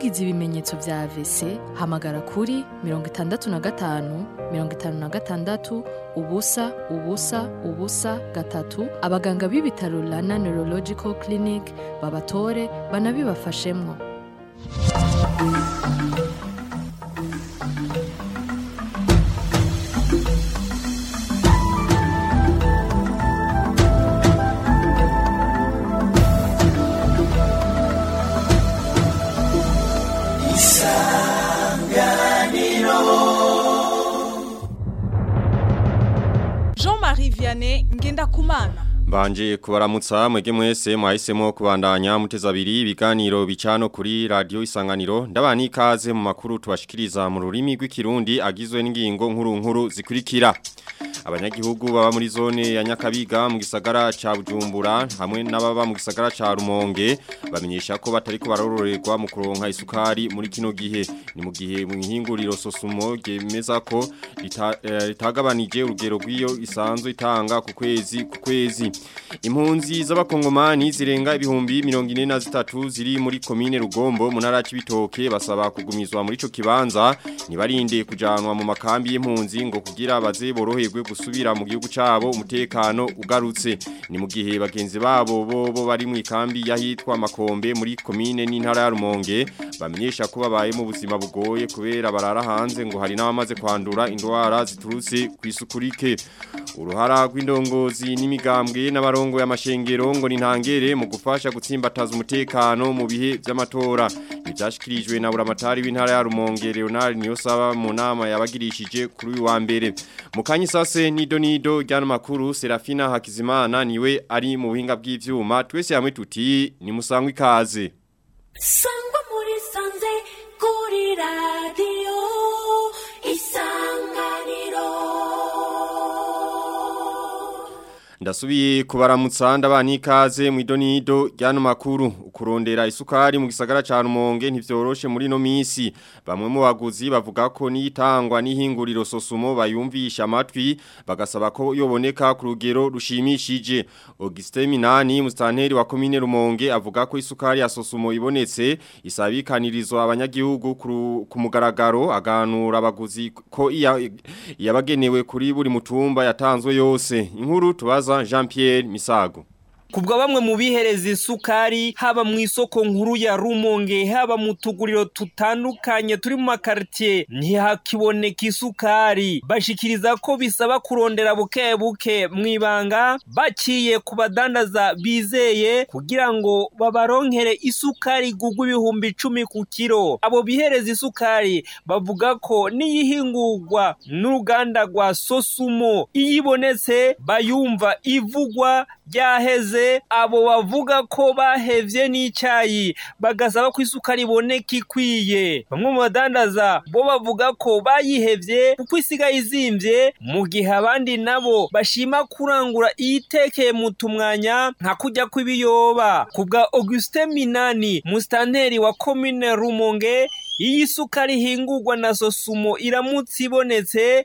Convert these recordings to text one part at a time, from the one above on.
wagize ibimenyetso vya AVC hamagara kuri mirongo itandatu na gatanu mirongo itanu na gatandatu ubusa ubusa ubusa gatatu abaganga b'ibitaro Rana Neurological Clinic babatore banabibafashemwo Jean-Marie Vianney Ngendakumana Mbanje kubaramutsa mwege mwese mwahisemo kubandanya muteza abiri ibiganiro bicano kuri radio isanganiro ndabani ikaze mu makuru tubashikiriza mu rurimi rw'ikirundi agizwe n'ingingo nkuru nkuru zikurikira abanyagihugu baba muri zone ya Nyakabiga mu gisagara ca Bujumbura hamwe n'ababa mu gisagara ca Rumonge bamenyesha ko batari ko barororerwa mu kuronka isukari muri kino gihe ni mu gihe mu ihinguriro sosumo gemeza ko rita- eh, ritagabanije urugero rw'iyo isanzwe itanga ku kwezi ku kwezi impunzi z'abakongomani zirenga ibihumbi mirongo ine na zitatu ziri muri komine Rugombo mu ntara ya Cibitoke basaba kugumizwa muri ico kibanza nibarinde kujanwa mu makambi y'impunzi ngo kugira baze boroherwe gusubira mu gihugu cabo umutekano ugarutse ni mu gihe bagenzi babo bo bo bari mu ikambi yahitwa Makombe muri komine n'intara ya Rumonge bamenyesha ko babaye mu buzima bugoye kubera barara hanze ngo hari n'abamaze kwandura indwara ziturutse kwisukurike uruhara rw'indongozi n'imigambwe n'abarongo y'amashengero ngo nintangere mu gufasha gutsimbataza umutekano mu bihe by'amatora ibyashikirijwe na buramatari w'intara ya Rumonge Leonard Niyosaba mu nama yabagirishije kuri uyu wa mbere mu kanyisase nido nido ryano makuru Serafina Hakizimana niwe ari mu buhinga bw'ivyuma twese hamwe tuti ni musangwe ikaze sangwa muri sanze kuri radiyo isanganiro Ndasubiye kubaramutsa ndabani ikaze mu idonido ryano makuru ukurondera isukari mu gisagara ca Rumonge ntivyoroshe muri no misi bamwe mu baguzi bavuga ko nitangwa n'ihinguriro sosumo bayumvisha amatwi bagasaba ko yoboneka ku rugero rushimishije Auguste Minani mustanteri wa komine Rumonge avuga ko isukari ya sosumo ibonetse isabikanirizwa abanyagihugu ku ku mugaragaro aganura abaguzi ko iya- yabagenewe kuri buri mutumba yatanzwe yose inkuru tubaza Jean Pierre Misago Kubwa bamwe mu bihereza isukari haba mu isoko nkuru ya Rumonge haba mu tuguriro tutandukanye turi mu makartier ntihakiboneka isukari bashikiriza ko bisaba kurondera buke buke mwibanga baciye ku badandaza bizeye kugira ngo babaronkere isukari gugwa ibihumbi icumi ku kiro abo bihereza isukari bavuga ko niyihingurwa n'uruganda rwa Sosumo iyibonetse bayumva ivugwa ryaheze abo bavuga ko bahevye n'icayi bagasaba ko isukari iboneka ikwiye bamwe mu badandaza bo bavuga ko bayihevye kuko isigaye izimvye mu gihe abandi nabo bashima kurangura iyitekeye mu tumwanya nka kurya kw'ibiyoba ku bwa Auguste Minani mustanteri wa komine Rumonge iyi sukari ihingurwa na Sosumo iramutse ibonetse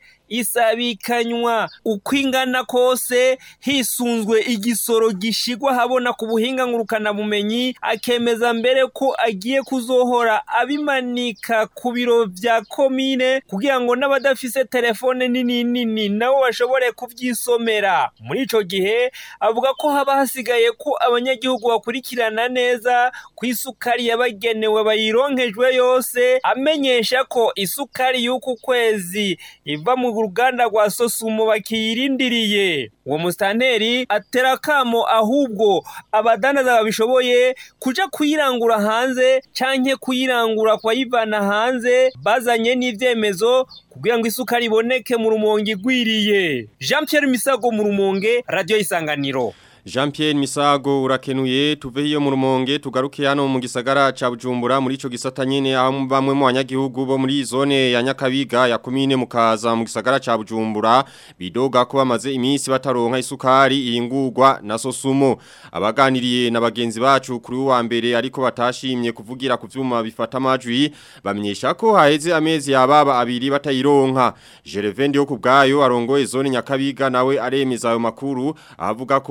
isabikanywa uko ingana kose hisunzwe igisoro gishigwa habona ku buhinga ngurukana bumenyi akemeza mbere ko agiye kuzohora abimanika ku biro vya komine kugira ngo n'abadafise telefone nini nini nabo bashobore kuvyisomera muri ico gihe avuga ko haba hasigaye ko abanyagihugu bakurikirana neza ku isukari yabagenewe bayironkejwe yose amenyesha ko isukari y'uku kwezi iva mu ruganda rwa sosumo bakiyirindiriye uwo musitanteri atera akamo ahubwo abadandaza babishoboye kuja kuyirangura hanze canke kuyirangura kwayivana hanze bazanye n'ivyemezo kugira ngo isukari iboneke mu rumonge igwiriye jean pierre misago mu rumonge radio isanganiro Jean Pierre Misago urakenuye tuve hiyo mu rumonge tugaruke hano mu gisagara ca Bujumbura muri ico gisata nyene aho bamwe mu banyagihugu bo muri zone ya Nyakabiga ya komine mukaza mu gisagara ca Bujumbura bidoga ko bamaze iminsi bataronka isukari ihingurwa na Sosumo abaganiriye na bagenzi bacu kuri wa mbere ariko batashimye kuvugira ku vyuma bifata amajwi bamenyesha ko haheze amezi yababa abiri batayironka Gervais yo kubgayo arongoye zone Nyakabiga nawe aremeza ayo makuru avuga ko baheruka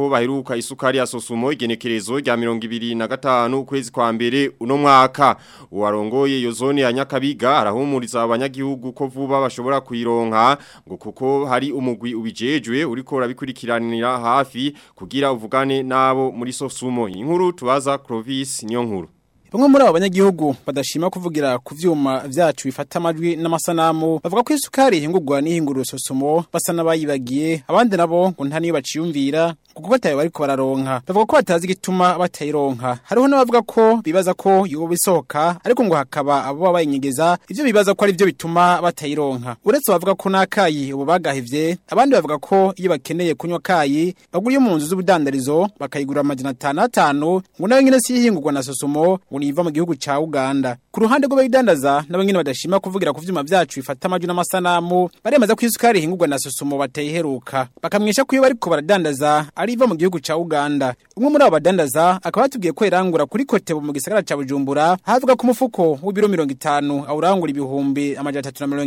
guheruka isukari ya sosumo igenekerezo rya 2025 ukwezi kwa mbere uno mwaka uwarongoye iyo zone ya Nyakabiga arahumuriza abanyagihugu ko vuba bashobora kuyironka ngo kuko hari umugwi ubijejwe uriko urabikurikiranira hafi kugira uvugane nabo muri sosumo inkuru tubaza Clovis niyo nkuru Bamwe muri abo banyagihugu badashima kuvugira ku vyuma vyacu bifata amajwi n'amasanamu bavuga ko isukari ihingurwa n'ihinguriro sosumo basa n'abayibagiye abandi nabo ngo nta niyo baciyumvira kuko batayo bariko bararonka bavuga ko batazi igituma batayironka hariho n'abavuga ko bibaza ko yoba isohoka ariko ngo hakaba abo baba bayinyegeza ivyo bibaza ko ari vyo bituma batayironka uretse bavuga ko n'akayi ubu bagahevye abandi bavuga ko iyo bakeneye kunywa kayi bagura iyo mu nzu z'ubudandarizo bakayigura amajana atanu atanu ngo nayo nyene si ihingurwa na sosumo ngo niva mu gihugu ca Uganda ku ruhande rw'abayidandaza nabo nyene badashima kuvugira ku vyuma vyacu bifata amajwi n'amasanamu baremeza ko isukari ihingurwa na sosumo batayiheruka bakamwisha ko iyo bariko baradandaza ari iva mu gihugu ca Uganda umwe muri abo badandaza akaba yatubwiye ko irangura kuri Kotebo mu gisagara ca Bujumbura havuga ku mufuko w'ibiro 50 awurangura ibihumbi amajana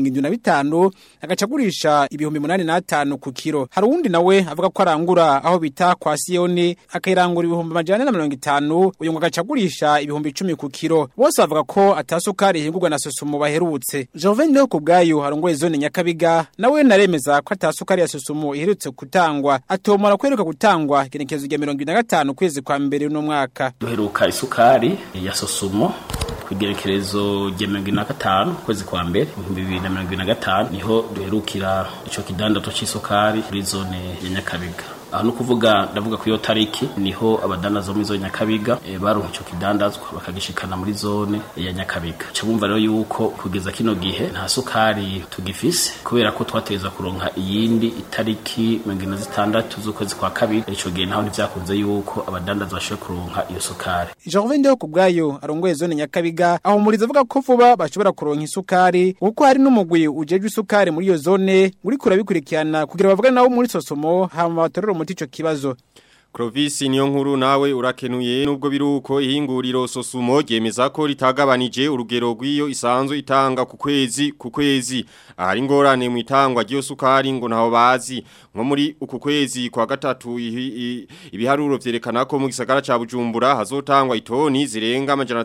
375 agaca agurisha ibihumbi 85 ku kiro hari uwundi nawe avuga ko arangura aho bita kwa Sioni akayirangura ibihumbi amajana 150 uyu ngo agaca agurisha ibihumbi 10 ku kiro bose bavuga ko atasukari ihingurwa na sosumo baherutse Joven Leo kubgayo harongoye zone Nyakabiga nawe naremeza ko atasukari ya sosumo iherutse gutangwa atomora kweruka gutangwa genekezo rya 25 kwezi kwa mbere no mwaka duheruka isukari ya sosumo kugerekerezo rya mirongo ine na gatanu kwezi kwa mbere ibihumbi bibiri na mirongo ine na gatanu niho duherukira ico kidandato c'isukari muri zone ya nyakabiga aho ni ukuvuga ndavuga ku iyo tariki niho abadandaza muri zone nyakabiga e, baronka ico kidandazwa bakagishikana muri zone ya nyakabiga ca bumva rero yuko kugeza kino gihe nta sukari tugifise kubera ko twategerezwa kuronka iyindi itariki mirongo ine na zitandatu z'ukwezi kwa kabiri ico gihe naho ntivyakunze yuko abadandaza bashobora kuronka iyo sukari Joven Leo kubgayo arongoye zone Nyakabiga aho muriza avuga ko vuba bashobora kuronka isukari kuko hari n'umugwi ujejwe isukari muri iyo zone uri kurabikurikirana kugira bavugane nabo muri sosomo hama batorere umuti ico kibazo Clovis niyo nkuru nawe urakenuye nubwo biruko ihinguriro sosumo ryemeza ko ritagabanije urugero rw'iyo isanzwe itanga ku kwezi ku kwezi ahari ngorane mu itangwa ry'iyo sukari ngo ntaho bazi nko muri uku kwezi kwa gatatu ibiharuro vyerekana ko mu gisagara ca Bujumbura hazotangwa itoni zirenga amajana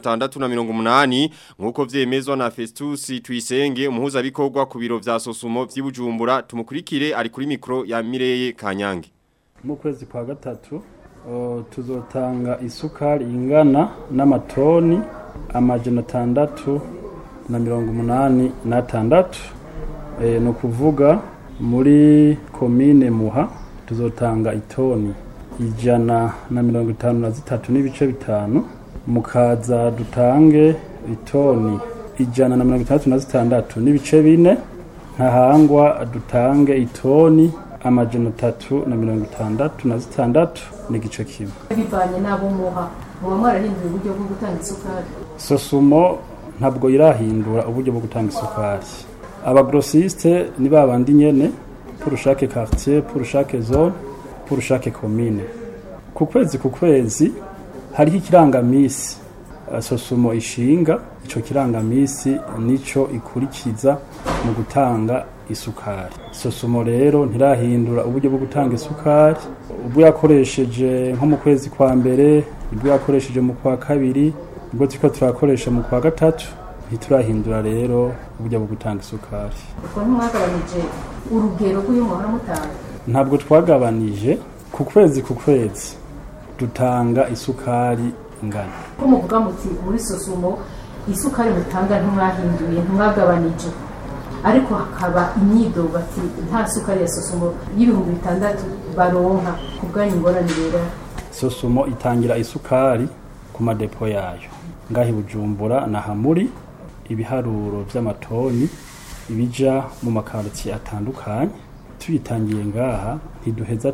680 nkuko vyemezwa na Festus Twisenge umuhuza bikorwa ku biro vya sosumo vy'i Bujumbura tumukurikire ari kuri mikro ya Mireye Kanyange mu kwezi kwa gatatu tuzotanga isukari ingana n'amatoni amajana atandatu na mirongo umunani n'atandatu ni ukuvuga muri komine muha tuzotanga itoni ijana na mirongo itanu na zitatu n'ibice bitanu mukaza dutange itoni ijana na mirongo itandatu na zitandatu n'ibice bine ntahangwa dutange itoni amajana atatu na mirongo itandatu na zitandatu n'igice kimwe bivanye n'abo muha muba mwarahinduye uburyo bwo gutanga isukari sosumo ntabwo irahindura uburyo bwo gutanga isukari abagrosiste ni babandi nyene pour chaque quartier pour chaque zone pour chaque commune ku kwezi ku kwezi hariho ikirangamisi sosumo ishinga ico kirangamisi nico ikurikiza mu gutanga isukari sosumo rero ntirahindura uburyo bwo gutanga isukari ubwo yakoresheje nko mu kwezi kwa mbere ubwo yakoresheje mu kwa kabiri ubwo turiko turakoresha mu kwa gatatu ntiturahindura rero uburyo bwo gutanga isukari ubwo ntimwagabanije urugero rw'uyu muhora mutanga ntabwo twagabanije ku kwezi ku kwezi dutanga isukari ingana ko muvuga muti muri sosumo isukari mutanga ntimwahinduye ntimwagabanije ariko hakaba imyidogo ati nta sukari ya sosumo y'ibihumbi bitandatu baronka ku bwanyu ingorane rero sosumo itangira isukari ku madepo yayo ngaho i bujumbura na hamuri ibiharuro by'amatoni ibija mu makarotiye atandukanye tuyitangiye ngaha ntiduheza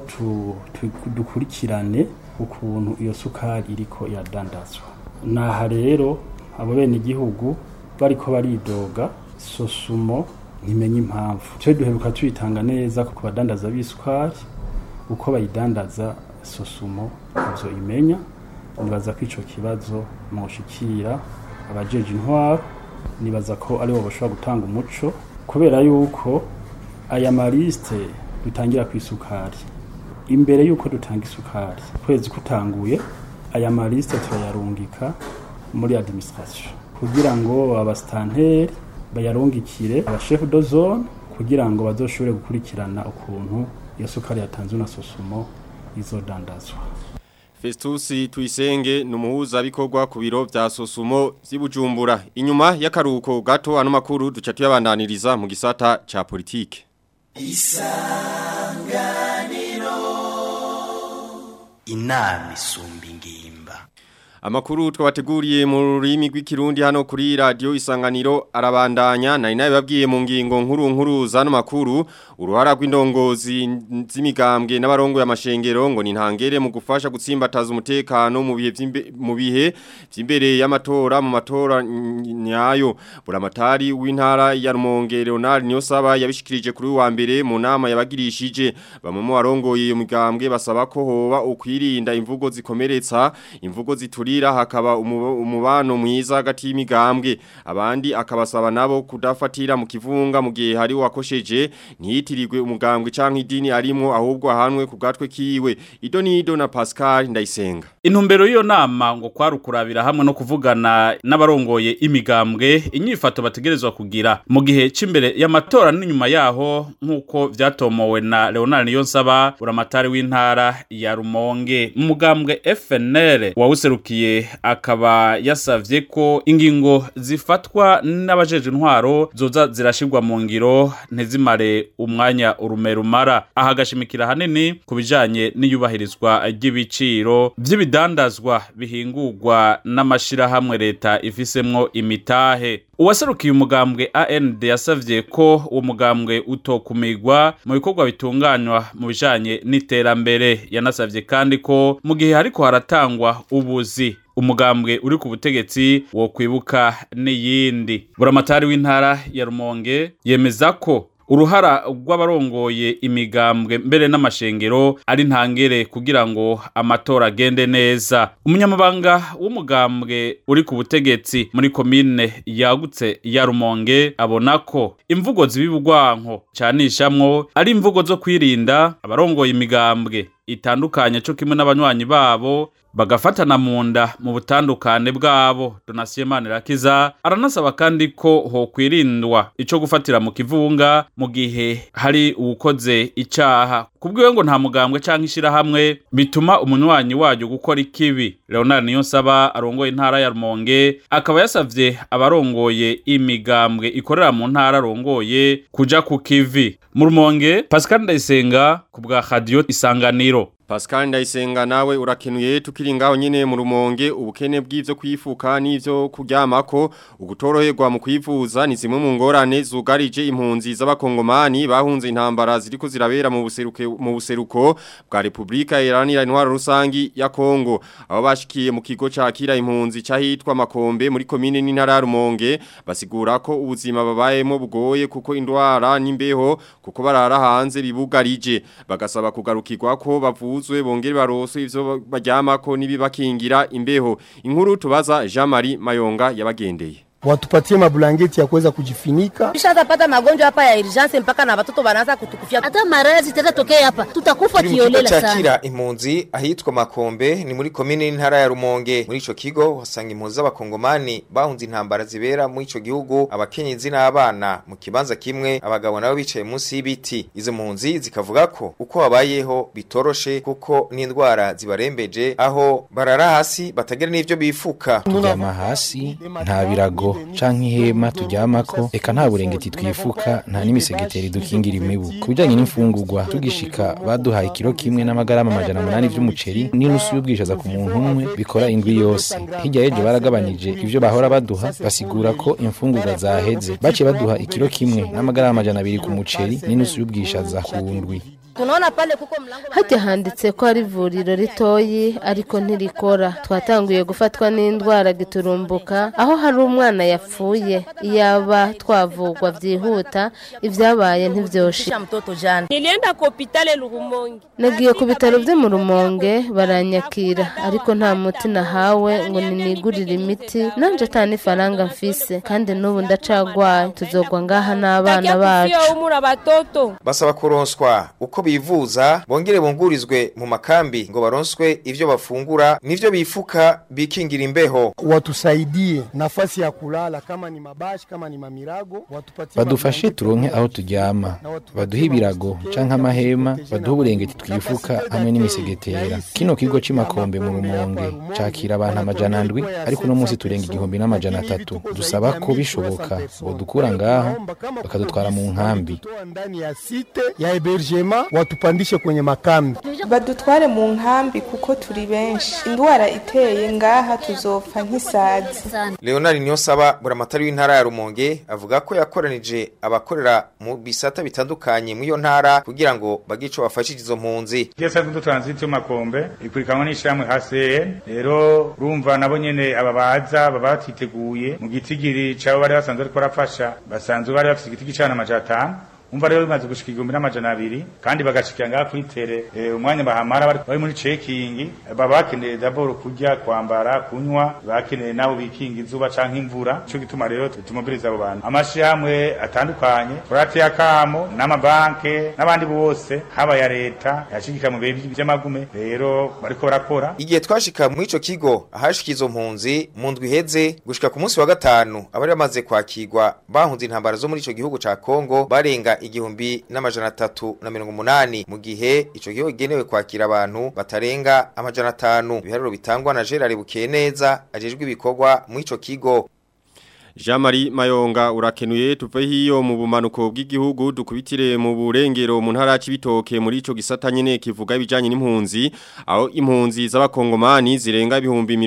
dukurikirane ukuntu iyo sukari iriko iradandazwa naha rero abo bene igihugu bariko baridoga sosumo ntimenye impamvu twe duheruka tuyitanga neza ku badandaza b'isukari uko bayidandaza sosumo ivyo imenya nibaza ko ico kibazo mwoshikira abajeje intwaro nibaza ko aribo bashobora gutanga umuco kubera yuko aya mariste dutangira ku isukari imbere y'uko dutanga isukari kwezi kutanguye aya malisite turayarungika muri administration kugira ngo abasitanteri bayarungikire abashefu do zone kugira ngo bazoshobore gukurikirana ukuntu iyo sukari yatanzwe na sosumo izodandazwa Festusi Tuisenge numuhuza bikorwa ku biro vya Sosumo vy'Ibujumbura. Inyuma y'akaruko gato ano makuru duca tuyabandaniriza mu gisata ca politike. Isanganiro Inami isumba ingimba Amakuru twabateguriye mu rurimi rw'ikirundi hano kuri radio isanganiro arabandanya nari nabibabwiye mu ngingo nkuru nkuru zano makuru uruhara rw'indongozi z'imigambwe n'abarongo y'amashengero ngo ni ntangere mu gufasha gutsimbataza umutekano mu bihe mu bihe by'imbere y'amatora mu matora nyayo buramatari w'intara ya Rumonge Leonard Niyosaba yabishikirije kuri wa mbere mu nama yabagirishije bamwe mu barongoye iyo migambwe basaba ko hoba ukwirinda imvugo zikomeretsa imvugo zituri kugira hakaba umubano mwiza hagati y'imigambwe abandi akabasaba nabo kudafatira mu kivunga mu gihe hari wakosheje ntiyitirirwe umugambwe canke idini arimo ahubwo ahanwe ku gatwe kiwe ido nido na Pascal ndayisenga intumbero y'iyo nama ngo kwarukurabira hamwe no kuvugana n'abarongoye imigambwe inyifato bategerezwa kugira mu gihe c'imbere y'amatora n'inyuma yaho nk'uko vyatomowe na Leonard Niyonsaba uramatari w'intara ya Rumonge mu mugambwe FNL wawuserukiye akaba yasavye ko ingingo zifatwa n'abajeje intwaro zoza zirashirwa mu ngiro ntizimare umwanya urume rumara aha agashimikira hanini ku bijanye n'iyubahirizwa ry'ibiciro vy'ibidandazwa bihingurwa n'amashirahamwe leta ifisemwo imitahe uwaserukiye umugambwe AND yasavye ko uwo mugambwe utokumigwa mu bikorwa bitunganywa mu bijanye n'iterambere yanasavye kandi ko mu gihe hariko haratangwa ubuzi umugambwe uri ku butegetsi wo kwibuka n'iyindi buramatari w'intara ya Rumonge yemeza ko uruhara rw'abarongoye imigambwe mbere n'amashengero ari ntangere kugira ngo amatora agende neza umunyamabanga w'umugambwe uri ku butegetsi muri komine yagutse ya Rumonge abona ko imvugo zibibugwanko canishamwo ari imvugo zo kwirinda abarongoye imigambwe itandukanye cyo kimwe n'abanywanyi babo bagafatana mu nda mu butandukane bwabo donasiyo manirakiza aranasaba kandi ko hokwirindwa ico gufatira mu kivunga mu gihe hari uwukoze icaha kubwiwe ngo nta mugambwe canke ishirahamwe bituma umunywanyi waryo gukora ikibi leonard niyonsaba arongoye intara ya rumonge akaba yasavye abarongoye imigambwe ikorera mu ntara arongoye kuja ku kivi mu rumonge pascal ndayisenga ku bwa radio isanganiro Pascal ndayisenga nawe urakenuye tukiri ngaho nyine mu rumonge ubukene bw'ivyo kwifuka n'ivyo kuryamako ugutoroherwa mu kwivuza ni zimwe mu ngorane zugarije impunzi z'abakongomani bahunze intambara ziriko zirabera mu buseruke mu buseruko bwa Republika Iharanira Intwaro Rusangi ya Kongo abo bashikiye mu kigo cakira impunzi cahitwa Makombe muri komine n'intara ya Rumonge basigura ko ubuzima babayemo bugoye kuko indwara n'imbeho kuko barara hanze bibugarije bagasaba kugarukirwa ko bavu bavuzwe bongere barose ivyo baryamako nibibakingira imbeho inkuru tubaza Jean Marie Mayonga yabagendeye watupatie mablanketi ya kuweza kujifinika. Tushapata magonjwa hapa ya urgence mpaka na watoto wanaanza kutukufia. Hata maradhi tena tokea hapa, tutakufa kiolela sana. Chakira impunzi ahitwa Makombe ni muri komine n'intara ya Rumonge. Muri ico kigo wasanga impunzi z'abakongomani bahunze intambara zibera muri ico gihugu, abakenyezi n'abana mu kibanza kimwe, abagabo nabo bicaye munsi y'ibiti. Izo mpunzi zikavuga ko uko babayeho bitoroshe kuko n'indwara zibarembeje aho barara hasi batagira n'ivyo bifuka. Turyama hasi nta birago canke ihema turyamako eka nta burengeti twifuka nta n'imisegeteri dukingira imibu ku bijanye n'imfungurwa tugishika baduhaye ikiro kimwe n'amagarama amajana munani vy'umuceri n'inusu y'ubwishaza ku muntu umwe bikora indwi yose hirya y'ejo baragabanije ivyo bahora baduha basigura ko imfungurwa zaheze baciye baduha ikiro kimwe n'amagarama amajana abiri ku muceri n'inusu y'ubwishaza ku ndwi tunaona pale kuko mlango hajya handitse ko ari ivuriro ritoyi ariko ntirikora twatanguye gufatwa n'indwara giturumbuka aho hari umwana yapfuye iyaba twavugwa byihuta ibyabaye ntivyoshi nilienda ku hospitali Rumonge nagiye ku bitaro byo mu Rumonge baranyakira ariko nta muti nahawe ngo ninigurire imiti nanje ata n'ifaranga mfise kandi n'ubu ndacagwaye tuzogwa ngaha n'abana bacu basaba kuronswa uko bivuza bongere bungurizwe mu makambi ngo baronswe ivyo bafungura nivyo bifuka bikingira imbeho watusaidie nafasi ya kulala kama ni mabashi kama ni mamirago watupatie badufashe turonke aho turyama baduhe ibirago canke amahema baduhe uburengeti twifuka hamwe n'imisegetera kino kigo c'imakombe mu rumonge cakira abantu amajana ndwi ariko uno munsi turenga igihumbi n'amajana atatu dusaba ko bishoboka bodukura ngaho bakadutwara mu nkambi ndani ya site ya hebergema watupandishe kwenye makambi badutware mu nkambi kuko turi benshi indwara iteye ngaha tuzopfa nk'isazi Leonard Niyonsaba buramatari w'intara ya Rumonge avuga ko yakoranije abakorera mu bisata bitandukanye mu iyo ntara kugira ngo bagico bafashije izo mpunzi Gesa kundo transit yo makombe ikurikanwa n'ishamwe HCN rero urumva nabo nyene ababaza baba batiteguye mu gitigiri cabo bari basanzwe ariko barafasha basanzwe bari bafite igitigi cana amajana atanu umva rero bimaze gushika igihumbi n'amajana abiri kandi bagashikira ngaha kuri tere eh, umwanya bahamara bari bari muri checking baba bakeneye daboro kurya kwambara kunywa bakeneye nabo bikinga izuba canke imvura ico gituma rero tumobiriza abo bantu amashirahamwe atandukanye turate yakamo n'amabanke n'abandi bose haba ya leta yashigika mu bihe vy'amagume rero bariko barakora Igihe twashika mu ico kigo ahashika izo mpunzi mu ndwi iheze gushika ku munsi wa gatanu abari bamaze kwakirwa bahunze intambara zo muri ico gihugu ca Kongo barenga igihumbi n'amajana atatu na mirongo umunani mu gihe ico gihugu kigenewe kwakira abantu batarenga amajana atanu ibiharuro bitangwa na Gerard Bukeneza ajejwe ibikorwa mu ico kigo Jean-Marie Mayonga urakenuye tuve hiyo mu bumanuko bw'igihugu dukubitire mu burengero mu ntara y'ibitoke muri ico gisata nyene kivuga ibijanye n'impunzi aho impunzi z'abakongomani zirenga ibihumbi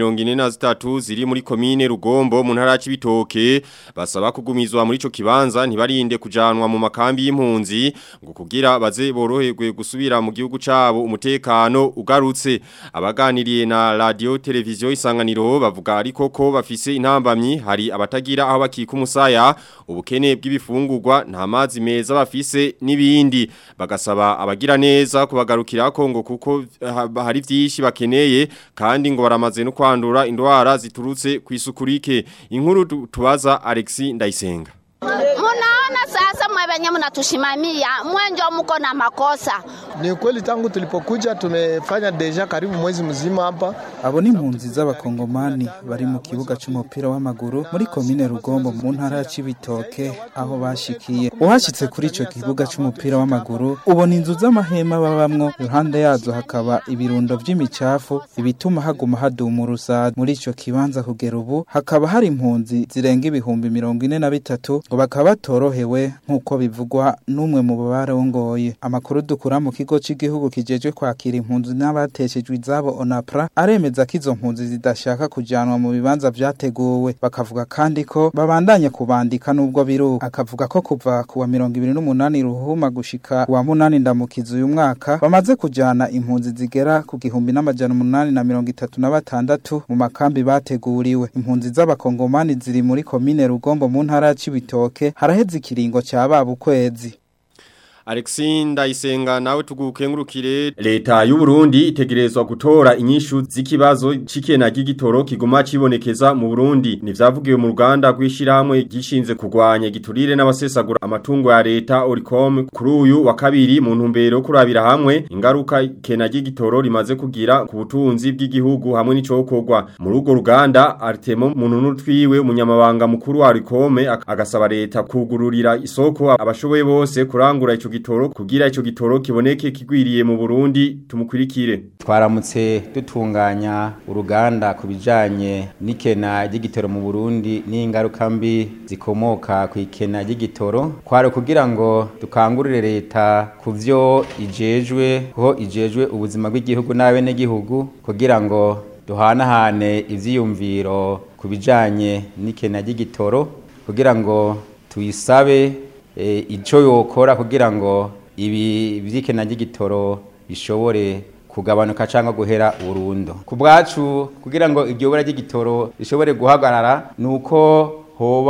43 ziri muri komine Rugombo mu ntara y'ibitoke basaba kugumizwa muri ico kibanza ntibarinde kujanwa mu makambi y'impunzi ngo kugira baze boroherwe gusubira mu gihugu cabo umutekano ugarutse abaganiriye na radio televiziyo isanganiro bavuga ariko ko bafise intambamyi hari abatagira aho bakika umusaya ubukene bw'ibifungurwa nta mazi meza bafise n'ibindi bagasaba abagira neza kubagarukira Kongo kuko hari byinshi bakeneye kandi ngo baramaze no kwandura indwara ziturutse ku isukurike inkuru tubaza Alexi Ndayisenga Munaona sasa mwe wenye mnatushimamia mwenjo mko na makosa. Ni kweli tangu tulipokuja tumefanya deja karibu mwezi mzima hapa. Abo ni impunzi z'abakongomani bari mu kibuga c'umupira w'amaguru muri komine Rugombo mu ntara ya Cibitoke aho bashikiye. Uhashitse kuri ico kibuga c'umupira w'amaguru ubona inzu z'amahema babamwo iruhande yazo hakaba ibirundo vy'imicafu ibituma haguma haduma urusazi muri ico kibanza kugera ubu hakaba hari impunzi zirenga ibihumbi mirongo ine na bitatu ngo bakaba batorohewe nk'uko bivugwa n'umwe mu barongoye amakuru dukura mu kigo cy'igihugu kijejwe kwakira impunzi n'abateshejwe izabo onapra aremeza ko izo mpunzi zidashaka kujanwa mu bibanza vyateguwe bakavuga kandi ko babandanya kubandika n'ubwo biruka akavuga ko kuva ku wa mirongo ibiri n'umunani ruhuma gushika wa munani ndamukiza uyu mwaka bamaze kujana impunzi zigera ku gihumbi n'amajana umunani na mirongo itatu na batandatu mu makambi bateguriwe impunzi z'abakongomani ziri muri komine rugombo mu ntara ya cibitoke haraheze ikiringo cya baba ukwezi Alexi Ndayisenga nawe tugukengurukire leta y'u Burundi itegerezwa gutora inyishu z'ikibazo cikena gigitoro kiguma cibonekeza mu Burundi nivyavugiwe mu ruganda rw'ishiramwe gishinze kurwanya giturire n'abasesagura amatungo ya leta Oricom kuri uyu wa kabiri mu ntumbero yo kurabira hamwe ingaruka ikena gigitoro rimaze kugira ku butunzi bw'igihugu hamwe n'icokorwa muri urwo ruganda Artemo Mununu twiwe umunyamabanga mukuru wa Oricom agasaba leta kugururira isoko abashoboye bose kurangura ico gitoro kugira ico gitoro kiboneke kigwiriye mu Burundi tumukurikire twaramutse dutunganya uruganda ku bijanye n'ikena ry'igitoro mu Burundi n'ingaruka mbi zikomoka ku ikena ry'igitoro kwari kugira ngo dukangurire leta ku vyo ijejwe kuho ijejwe ubuzima bw'igihugu n'abene gihugu kugira ngo duhanahane ivyiyumviro ku bijanye n'ikena ry'igitoro kugira ngo tuyisabe icyo yokora kugira ngo ibi by'ikena ry'igitoro bishobore kugabanuka cyangwa guhera burundu ku bwacu kugira ngo iryo bura ry'igitoro rishobore guhagarara ni uko hoba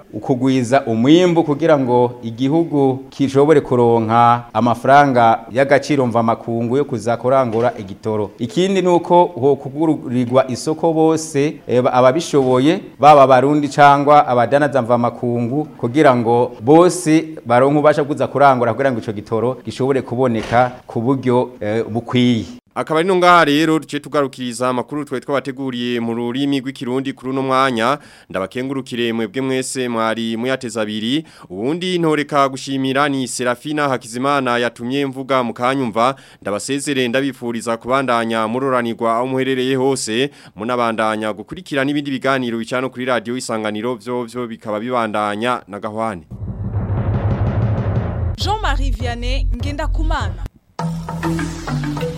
ukugwiza umwimbu kugira ngo igihugu kishobore kuronka amafaranga y'agaciro mva makungu yo kuza kurangura igitoro ikindi nuko ho kugurirwa isoko bose eh, ababishoboye baba barundi cangwa abadanaza mva makungu kugira ngo bose baronke ubasha kuza kurangura kugira ngo ico gitoro gishobore kuboneka ku buryo eh, bukwiye Akaba ari ngaha rero duce tugarukiriza amakuru twe twabateguriye mu rurimi rw'ikirundi kuri uno mwanya ndabakengurukire mwebwe mwese mwari muyateza abiri ubundi ntoreka gushimira ni Serafina Hakizimana yatumye mvuga mu kanyumva ndabasezere ndabifuriza kubandanya muroranirwa aho muherereye hose munabandanya gukurikira n'ibindi biganiro bicano kuri radio isanganiro byo byo bikaba bibandanya na gahwane Jean-Marie Vianney Ngenda Kumana